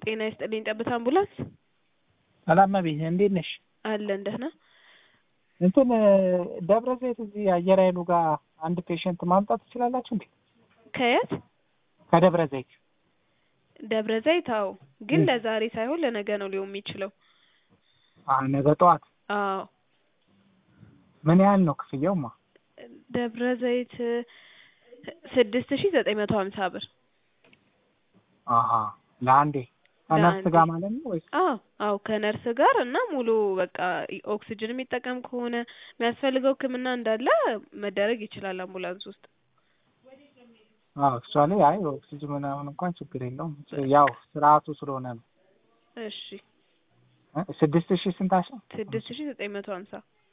ጤና ይስጥልኝ ጠብታ አምቡላንስ ሰላም መቤት እንዴት ነሽ? አለን ደህና። እንትን ደብረ ዘይት እዚህ አየር ኃይሉ ጋር አንድ ፔሸንት ማምጣት ትችላላችሁ እንዴ? ከየት? ከደብረ ዘይት ደብረ ዘይት? አዎ፣ ግን እ። ለዛሬ ሳይሆን ለነገ ነው ሊሆን የሚችለው። አ ነገ ጠዋት አዎ፣ ምን ያህል ነው ክፍያውማ? ደብረ ዘይት ስድስት ሺ ዘጠኝ መቶ ሀምሳ ብር። አሀ ለአንዴ ከነርስ ለአንዴ። ጋር ማለት ነው ወይስ? አዎ አዎ ከነርስ ጋር እና ሙሉ በቃ ኦክሲጅን የሚጠቀም ከሆነ የሚያስፈልገው ሕክምና እንዳለ መደረግ ይችላል አምቡላንስ ውስጥ። አዎ እሷ ላይ አይ ኦክሲጅን ምናምን እንኳን ችግር የለውም ያው ስርዓቱ ስለሆነ ነው። እሺ እ ስድስት ሺህ ስንት አልሽኝ? ስድስት ሺ ዘጠኝ መቶ ሀምሳ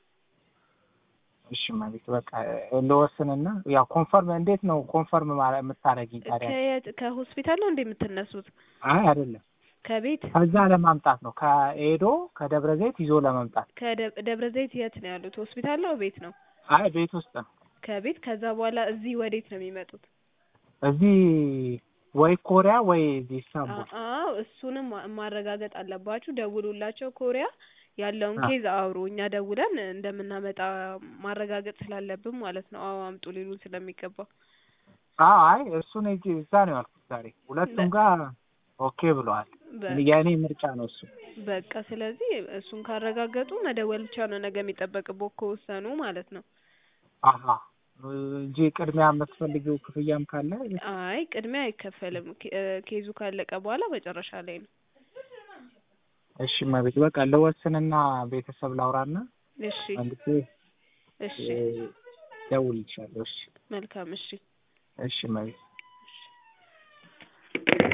እሺ መቤት በቃ ልወስንና ያው ኮንፈርም እንዴት ነው ኮንፈርም ማለት የምታደርጊኝ ታዲያ? ከየት ከሆስፒታል ነው እንዴ የምትነሱት? አይ አይደለም ከቤት ከዛ ለማምጣት ነው ከኤዶ ከደብረ ዘይት ይዞ ለመምጣት። ከደብረ ዘይት የት ነው ያሉት? ሆስፒታል ነው ቤት ነው? አይ ቤት ውስጥ ነው። ከቤት ከዛ በኋላ እዚህ ወዴት ነው የሚመጡት? እዚህ ወይ ኮሪያ ወይ እዚህ ኢስታንቡል። አዎ እሱንም ማ- ማረጋገጥ አለባችሁ። ደውሉላቸው ኮሪያ ያለውን አ- ኬዝ አውሩ። እኛ ደውለን እንደምናመጣ ማረጋገጥ ስላለብን ማለት ነው። አዎ አምጡ ሊሉን ስለሚገባ አዎ አይ እሱን እጂ እዛ ነው ያልኩት ዛሬ ሁለቱም ጋር ኦኬ ብለዋል። በ- የእኔ ምርጫ ነው እሱ። በቃ ስለዚህ እሱን ካረጋገጡ መደወል ብቻ ነው ነገ የሚጠበቅብዎ ከወሰኑ ማለት ነው። አሀ እንጂ ቅድሚያ የምትፈልጊው ክፍያም ካለ አይ ቅድሚያ አይከፈልም። ኬ- እ ኬዙ ካለቀ በኋላ መጨረሻ ላይ ነው። እሺ መቤት በቃ ልወስንና ቤተሰብ ላውራና እሺ መልሼ እሺ እ፣ ደውልልሻለሁ። እሺ መልካም እሺ እሺ መቤት